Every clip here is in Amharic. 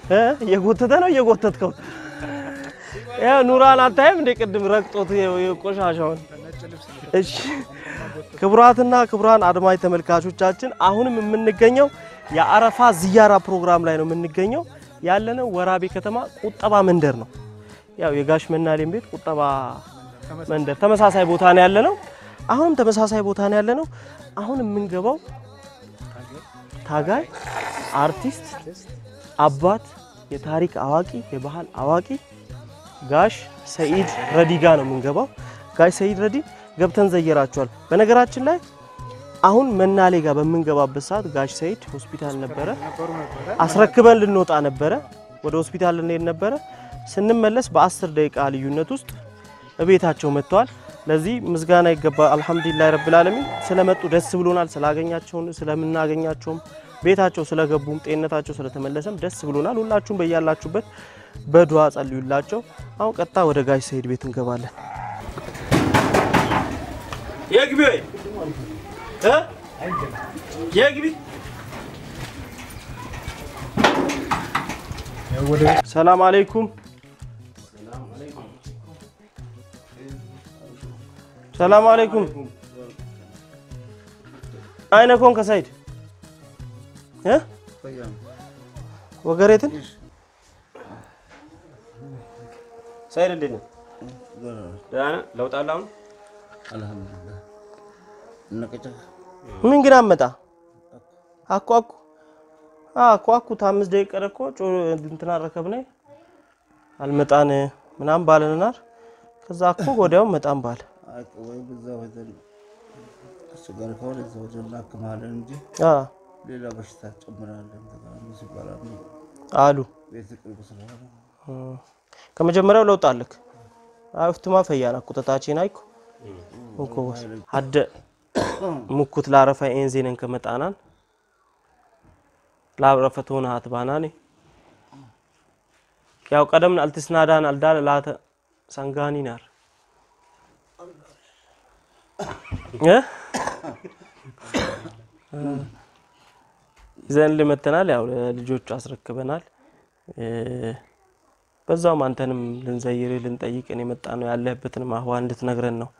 እ እየጎተተ ነው እየጎተትከው። ያው ኑራን አታይም እንደ ቅድም ረግጦት ቆሻሻውን። እሺ ክቡራትና ክቡራን አድማጭ ተመልካቾቻችን አሁንም የምንገኘው የአረፋ ዝያራ ፕሮግራም ላይ ነው የምንገኘው። ያለነው ወራቤ ከተማ ቁጠባ መንደር ነው። ያው የጋሽ መናሌም ቤት ቁጠባ መንደር ተመሳሳይ ቦታ ነው ያለነው። አሁንም ተመሳሳይ ቦታ ነው ያለነው። አሁን የምንገባው ታጋይ አርቲስት፣ አባት፣ የታሪክ አዋቂ፣ የባህል አዋቂ ጋሽ ሰኢድ ረዲ ጋ ነው የምንገባው። ጋሽ ሰኢድ ረዲ ገብተን ዘየራቸዋል። በነገራችን ላይ አሁን መናሌ ጋር በምንገባበት ሰዓት ጋሽ ሰኢድ ሆስፒታል ነበረ። አስረክበን ልንወጣ ነበረ። ወደ ሆስፒታል ልንሄድ ነበረ። ስንመለስ በአስር ደቂቃ ልዩነት ውስጥ እቤታቸው መጥተዋል። ለዚህ ምስጋና ይገባል። አልሐምዱሊላህ ረብል ዓለሚን ስለመጡ ደስ ብሎናል። ስላገኛቸውን ስለምናገኛቸውም ቤታቸው ስለገቡም ጤንነታቸው ስለተመለሰም ደስ ብሎናል። ሁላችሁም በያላችሁበት በዱዓ ጸልዩላቸው። አሁን ቀጥታ ወደ ጋሽ ሰኢድ ቤት እንገባለን። የግቢ ወይ እ የግቢ ሰላም አለይኩም ሰላም አለይኩም አይነ ኮን ከሰይድ እ ወገሬትን ሰይድ እንዴት ነው? ደህና ነህ? ለውጥ አለ አሁን? አልሐምዱሊላህ እነቀጨ ምን ግን አመጣ አኩ አኩ አኩ አኩ ታምስት ደቂቃ ቀረ እኮ ጮ እንትና ረከብነ አልመጣን ምናምን ባለንናር ከዛ አኩ ወዲያው መጣን ባለ ወይ በዛ ወዘን እሱ ጋር ከሆነ እዛ ወዘን እናክማለን እንጂ አ ሌላ በሽታ ጨምራለን ተቃራኒ ሲባላል አሉ ቤት ቅርብ ስለሆነ እም። ከመጀመሪያው ለውጥ አለክ አፍትማ ፈያና ቁጠታችን አይኩ እንኮ ሀደ ሙኩት ላረፋ ኤንዜነን ከመጣናን ላረፈት ሆነ አትባናኔ ያው ቀደምን አልትስናዳን አልዳለ ላተ ሰንጋኒ ናር እ ይዘን ልመተናል። ያው ለልጆቹ አስረክበናል። እ በዛውም አንተንም ልንዘይር ልንጠይቅን የመጣ ነው ያለህበትንም አህዋ እንድትነግረን ነው።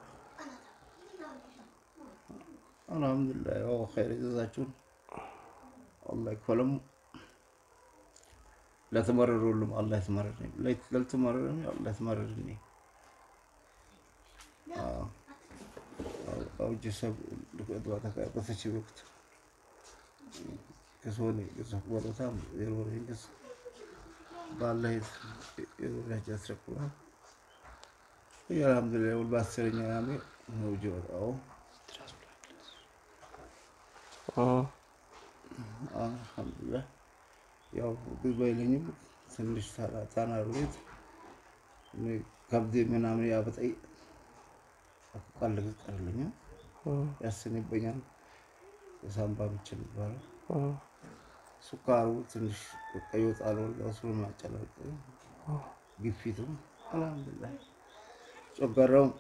አልሐምዱሊላህ ያው ኸይር ይዛችሁን አላህ ይክፈለም። ለተመረሩ ሁሉም አላህ ይትመረረኝ፣ ላልተመረረኝ አላህ ይትመረረኝ። አውጅ ሰብ ልቅድዋ ተቃቀሰች ወቅት ከሶኔ ከሶ ወለታም የሮሬ ከስ ባላህ የሮሬ ያስረክባ አልሐምዱሊላህ ሁሉ በአስረኛ ያሜ ነው ጀወጣው እ አልሐምዱሊላህ ያው ብዙ አይለኝም። ትንሽ ታና ቤት ከብዴ ምናምን ያበጠይ ቃል ቀርልኛ እ ያስንበኛል። የሳምባ ምች የሚባለው እ ሱካሩ ትንሽ ቀይ ወጣለ ለሱ ማጨላቀ ግፊቱ አልሐምዱሊላህ ጨጓራውም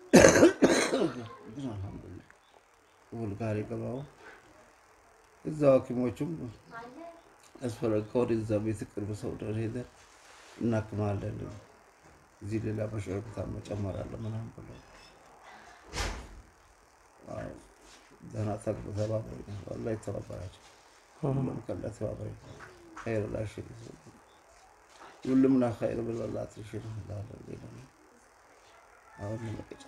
ግን አልሐምዱሊላህ ሁል ጋር የገባው እዛው ሐኪሞቹም ያስፈለገ ከወደዛ ቤት ቅርብ ሰው ድረስ ሄደን እናክማለን። እዚህ ሌላ በሽታ መጨመር አለ ምናምን ብለው አዎ፣ ደህና ተግባ ተባበሩ። ወላሂ ተባበራቸው። ሁሉም ከላ ተባበሩ። ኸይር ላሽ ሁሉም ና ኸይር ብለላት ሽር ላለ አሁን መቀጫ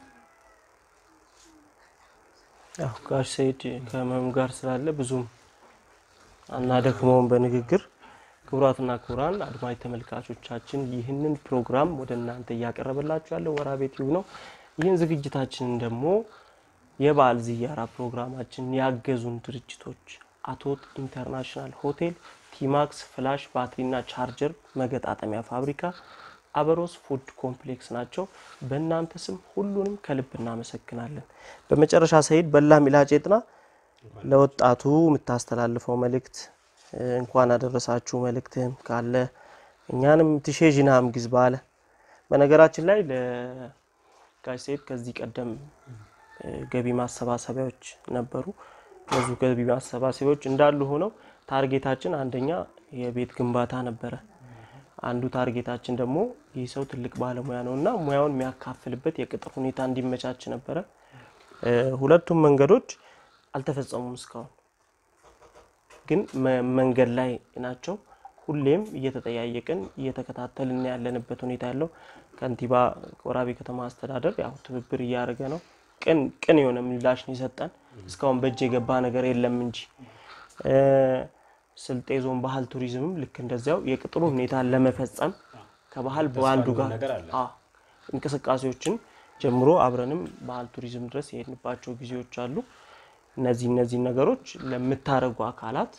ያው ጋሽ ሰኢድ ከህመም ጋር ስላለ ብዙም አናደክመውም በንግግር። ክቡራትና ክቡራን አድማጭ ተመልካቾቻችን ይህንን ፕሮግራም ወደ እናንተ እያቀረበላችሁ ያለው ወራቤ ቲዩብ ነው። ይህን ዝግጅታችንን ደግሞ የበዓል ዝያራ ፕሮግራማችን ያገዙን ድርጅቶች አቶት ኢንተርናሽናል ሆቴል፣ ቲማክስ ፍላሽ ባትሪና ቻርጀር መገጣጠሚያ ፋብሪካ፣ አበሮስ ፉድ ኮምፕሌክስ ናቸው። በእናንተ ስም ሁሉንም ከልብ እናመሰግናለን። በመጨረሻ ሰኢድ በላ ሚላጬጥና ለወጣቱ የምታስተላልፈው መልእክት እ፣ እንኳን አደረሳችሁ መልእክትህም ካለ እኛንም ትሼዥናም ግዝ ባለ በነገራችን ላይ ለጋሽ ሰኢድ ከዚህ ቀደም እ፣ ገቢ ማሰባሰቢያዎች ነበሩ። ብዙ ገቢ ማሰባሰቢያዎች እንዳሉ ሆነው ታርጌታችን አንደኛ የቤት ግንባታ ነበረ። አንዱ ታርጌታችን ደግሞ ይህ ሰው ትልቅ ባለሙያ ነው እና ሙያውን የሚያካፍልበት የቅጥር ሁኔታ እንዲመቻች ነበረ። እ፣ ሁለቱም መንገዶች አልተፈጸሙም እስካሁን ግን መ- መንገድ ላይ ናቸው። ሁሌም እየተጠያየቅን እየተከታተልን ያለንበት ሁኔታ ያለው ከንቲባ ወራቤ ከተማ አስተዳደር ያው ትብብር እያደረገ ነው። ቅን ቅን የሆነ ምላሽ ነው የሰጠን። እስካሁን በእጅ የገባ ነገር የለም እንጂ እ፣ ስልጤ ዞን ባህል ቱሪዝምም ልክ እንደዚያው የቅጥሩ ሁኔታ ለመፈጸም ከባህል በአንዱ ጋር ነገር አለ። አዎ፣ እንቅስቃሴዎችን ጀምሮ አብረንም ባህል ቱሪዝም ድረስ የሄድንባቸው ጊዜዎች አሉ። እነዚህ እነዚህ ነገሮች ለምታደርጉ አካላት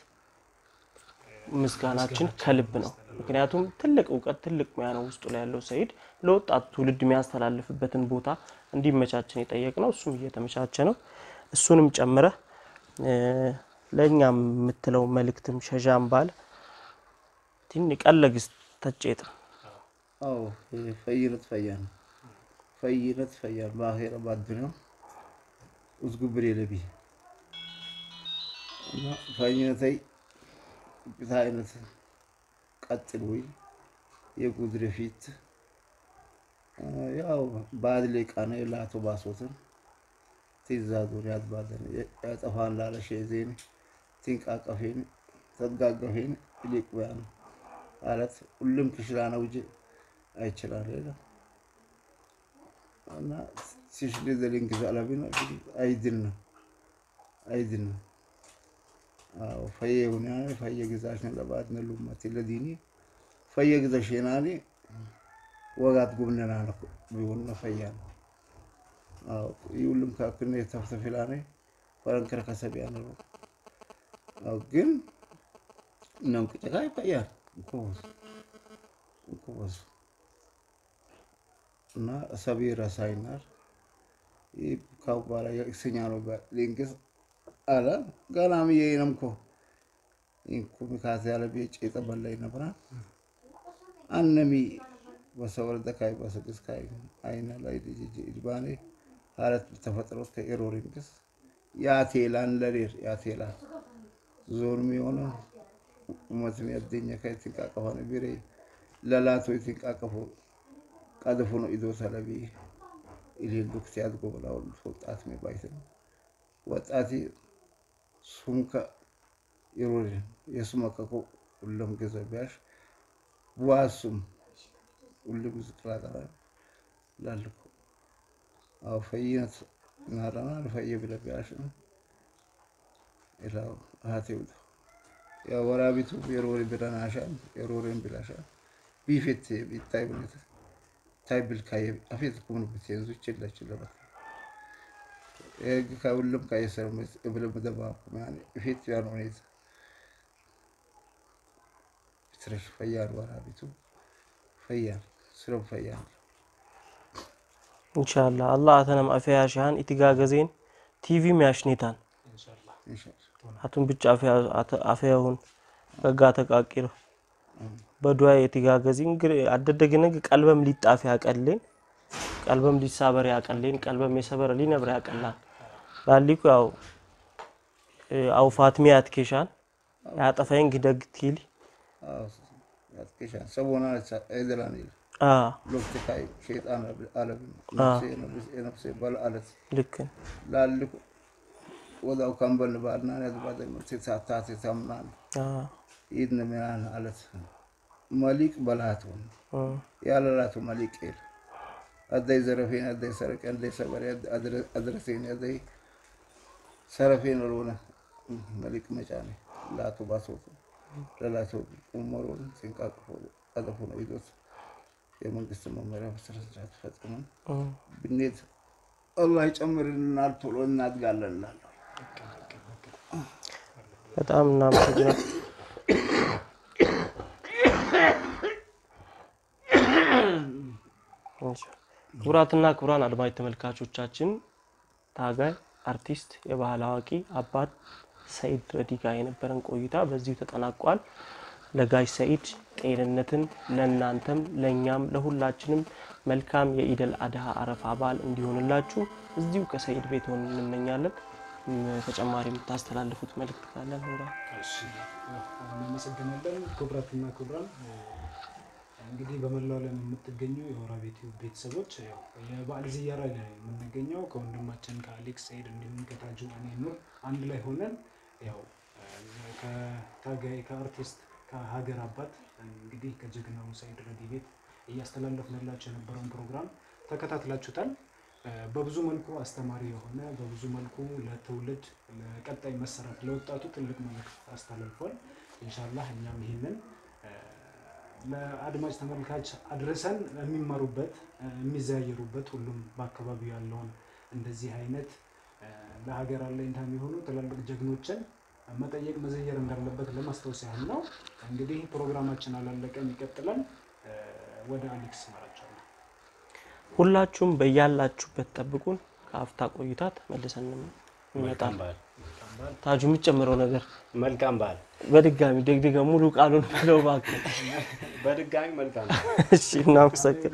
ምስጋናችን ከልብ ነው። ምክንያቱም ትልቅ እውቀት ትልቅ ሙያ ነው ውስጡ ላይ ያለው ሰኢድ ለወጣቱ ትውልድ የሚያስተላልፍበትን ቦታ እንዲመቻችን የጠየቅ ነው። እሱም እየተመቻቸ ነው። እሱንም ጨምረህ እ፣ ለእኛም የምትለው መልእክትም ሸዣም ባለ ትን ቀለግስ ተጨጥ አዎ ፈይነት ፈያ ነው ፈይነት ፈያ በአኼራ በአዱንያ ውዝጉብር የለቢ እና ፈይነተይ ብታ አይነት ቀጥል ወይ የጉድር ፊት ያው ባድሌ ቃነ ላቶ ባሶትን ትዛዙን ያዝባለን ያጠፋን ላለሸ ዜን ትንቃቀፌን ተጋገፌን ሊቅ ነው ማለት ሁሉም ክሽላ ነው እንጂ አይችላል ሌላ እና ሲሽሊ ዘሊንግ ዛላቢ ነው አይድን ነው አይድን ነው አዎ ፈየ ሁና ፈየ ግዛሽን ለባት ነው ሉማት ለዲኒ ፈየ ግዛሽናኒ ወጋት ጉብነና ነው ቢሆን ነው ፈያ ነው አዎ ይሁሉም ካክነ ተፍተፊላኔ ፈረንከረ ከሰቢያ ነው አዎ ግን ነው ጭቃ ይፈያል እንኮስ እንኮስ እና ሰቢ ረሳይናር ይህ ካው በኋላ የእክሰኛ ነው ሊንግስ አለ ገናም የነምኮ ኢንኩ ሚካት ያለ ቤጭ የጠበላይ ነብራ አነሚ በሰወርደ ካይ በስግስ ካይ አይነ ላይ ልጅ ኢድባኔ ሀረት ተፈጥሮ ከኤሮሪንግስ ያቴላን ለሌር ያቴላን ዞን የሆነ ኡመትን ያደኛ ከትንቃቀፋነ ቢሬ ለላቶ የትንቃቀፉ ቀድፉ ነው ኢዶ ሰለቢ ኢሊል ዱክት ያድጎ ብላው ወጣት ሚባይት ነው ወጣቲ ሱንከ ይሮሪ የሱመከኮ ሁሉም ገዘ ቢያሽ ቡዋሱም ሁሉም ዝቅላቀራ ላልኩ አው ፈይነት ናራና ፈየ ብለ ቢያሽ ኢላው አቴው የወራቢቱ የሮሪ ብለናሻል የሮሪን ብላሻል ቢፌት ቢታይ ብለት ታይ ብልካየ አፌት ኩምን ብትይዙ ይችላል ይችላል የህግ ከሁሉም ከየሰር ብለም ደባ ማን ፊት ያን ሁኔታ ትረሽ ፈያን ወራቢቱ ፈያን ስለም ፈያን ኢንሻአላህ አላህ አተነም አፊያ ሻሃን ኢትጋገዜን ቲቪ ሚያሽኔታን ኢንሻአላህ አቱን ብቻ አፊያሁን በጋ ተቃቂር በዱዓ የትጋገዚ እንግዲህ አደደግነግ ቀልበም ሊጣፍ ያቀሌን ቀልበም ሊሳበር ያቀሌን ቀልበም የሰበር ሊነብር ያቀላል ላሊኩ ያው አው ፋትሚ አትኬሻን ያጠፋይን ግደግ ቲሊ ያትከሻ ሰቦና አይደላን ይል አ ሎክት ካይ ሸይጣን አለብ ነፍሴ ነፍሴ በል አለት ልክ ላልኩ ወዳው ካምበል ባልና ያዝባደ ተሳታት ተምናን አ ኢድነ ሚያን አለት መሊቅ በላቱን ያለላቱ መሊቅ ይል አደይ ዘረፌን አደይ ሰረቅ አደይ ሰበሬ አድረሴን አደይ ሰረፌን ሮነ መሊቅ መጫኔ ላቱ ባሶቱ ለላቱ ኡመሩን ሲንቃቅፎ ቀጠፉ ነው ይዞት የመንግስት መመሪያ በስነ ስርዓት ፈጽመን ብኔት አላህ ይጨምርልናል፣ ቶሎ እናድጋለን እላለሁ። በጣም እናመሰግናል። ክቡራትና ክቡራን አድማጭ ተመልካቾቻችን ታጋይ አርቲስት፣ የባህል አዋቂ አባት ሰኢድ ረዲ ጋር የነበረን ቆይታ በዚሁ ተጠናቋል። ለጋሽ ሰኢድ ጤንነትን ለእናንተም ለእኛም ለሁላችንም መልካም የኢደል አድሃ አረፋ በዓል እንዲሆንላችሁ እዚሁ ከሰኢድ ቤት ሆን እንመኛለን። ም- ተጨማሪ የምታስተላልፉት መልእክት ካለ ኑራ እሺ፣ እናመሰግናለን። ክቡራትና ክቡራን እንግዲህ በመላው ዓለም የምትገኙ የወራቤ ቲዩብ ቤተሰቦች ያው የበዓል ዝያራ ላይ ነው የምንገኘው ከወንድማችን ከአሌክስ ሰይድ እንዲሁም ከታጁ እኔ ኑር አንድ ላይ ሆነን ያው ከታጋይ ከአርቲስት ከሀገር አባት እንግዲህ ከጀግናው ሰይድ ረዲ ቤት እያስተላለፍንላቸው የነበረውን ፕሮግራም ተከታትላችሁታል። በብዙ መልኩ አስተማሪ የሆነ በብዙ መልኩ ለትውልድ ለቀጣይ መሰረት ለወጣቱ ትልቅ መልዕክት አስተላልፏል። ኢንሻላህ እኛም ይህንን ለአድማጭ ተመልካች አድርሰን የሚማሩበት የሚዘያየሩበት ሁሉም በአካባቢው ያለውን እንደዚህ አይነት ለሀገር አለኝታ የሚሆኑ ትላልቅ ጀግኖችን መጠየቅ መዘየር እንዳለበት ለማስታወስ ያህል ነው። እንግዲህ ፕሮግራማችን አላለቀም፣ ይቀጥላል። ወደ አሌክስ መራቸዋለሁ። ሁላችሁም በያላችሁበት ጠብቁን። ከአፍታ ቆይታ ተመልሰን እንመጣለን። ታጁ የሚጨምረው ነገር መልካም በዓል። በድጋሚ ደግድገ ሙሉ ቃሉን ብለው እባክህ። በድጋሚ መልካም እሺ፣ እናመሰግን።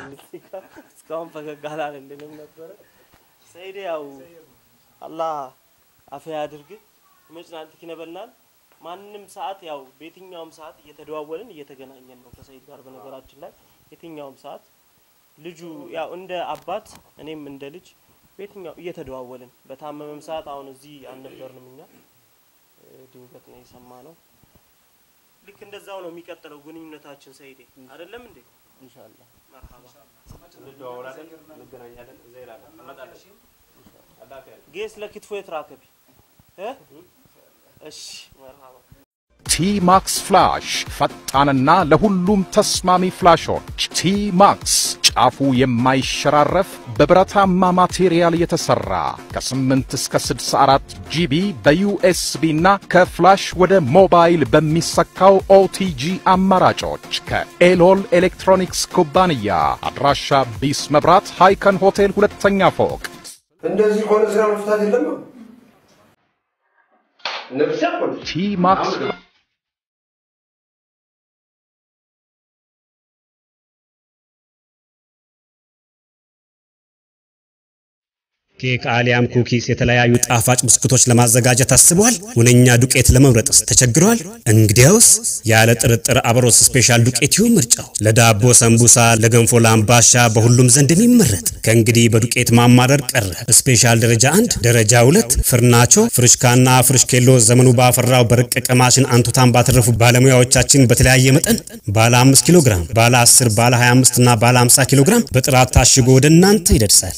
እስካሁን ፈገግ አላለልንም ነበረ። ሰይድ ያው አላህ አፍያ ያድርግ መጭናንት ይክነበልናል። ማንም ሰዓት ያው በየትኛውም ሰዓት እየተደዋወልን እየተገናኘን ነው ከሰይድ ጋር። በነገራችን ላይ የትኛውም ሰዓት ልጁ ያው እንደ አባት እኔም እንደ ልጅ በየትኛው እየተደዋወልን በታመመም ሰዓት አሁን እዚህ አልነበርንም እኛ ድንገት ነው የሰማ ነው። ልክ እንደዛው ነው የሚቀጥለው ግንኙነታችን ሰይዴ አይደለም እንዴ? ኢንሻአላህ መርሐባ እንደዋወላለን፣ እንገናኛለን። እዛ ይላለን እንመጣለን። አላህ ያለ ጌስ ለክትፎ የትራከቢ እ እሺ መርሐባ ቲ-ማክስ ፍላሽ ፈጣንና ለሁሉም ተስማሚ ፍላሾች። ቲ-ማክስ ጫፉ የማይሸራረፍ በብረታማ ማቴሪያል የተሰራ ከ8 እስከ 64 ጂቢ በዩኤስቢ እና ከፍላሽ ወደ ሞባይል በሚሰካው ኦቲጂ አማራጮች ከኤሎል ኤሌክትሮኒክስ ኩባንያ አድራሻ ቢስ መብራት ሃይከን ሆቴል ሁለተኛ ፎቅ እንደዚህ ከሆነ ስራ መፍታት የለም ነው ነፍሰ ኮን ቲ-ማክስ ኬክ አሊያም ኩኪስ የተለያዩ ጣፋጭ ብስኩቶች ለማዘጋጀት አስበዋል? ሁነኛ ዱቄት ለመምረጥስ ተቸግረዋል? እንግዲያውስ ያለ ጥርጥር አብሮስ ስፔሻል ዱቄት ይሁን ምርጫው። ለዳቦ ሰንቡሳ፣ ለገንፎ፣ ለአምባሻ በሁሉም ዘንድ የሚመረጥ ከእንግዲህ በዱቄት ማማረር ቀረ። ስፔሻል ደረጃ አንድ፣ ደረጃ ሁለት ፍርናቾ፣ ፍርሽካና ፍርሽኬሎ ዘመኑ ባፈራው በረቀቀ ማሽን አንቱታን ባተረፉ ባለሙያዎቻችን በተለያየ መጠን ባለ 5 ኪሎ ግራም፣ ባለ 10፣ ባለ 25 እና ባለ 50 ኪሎ ግራም በጥራት ታሽጎ ወደ እናንተ ይደርሳል።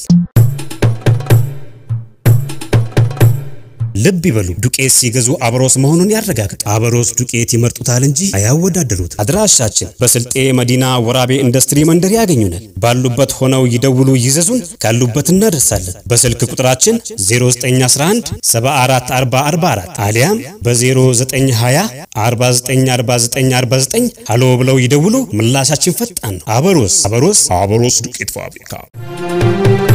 ልብ ይበሉ፣ ዱቄት ሲገዙ አብሮስ መሆኑን ያረጋግጡ። አብሮስ ዱቄት ይመርጡታል እንጂ አያወዳደሩት። አድራሻችን በስልጤ መዲና ወራቤ ኢንዱስትሪ መንደር ያገኙናል። ባሉበት ሆነው ይደውሉ፣ ይዘዙን፣ ካሉበት እናደርሳለን። በስልክ ቁጥራችን 0911 744044 አሊያም በ0920 494949 ሃሎ ብለው ይደውሉ። ምላሻችን ፈጣን ነው። አበሮስ አበሮስ አበሮስ ዱቄት ፋብሪካ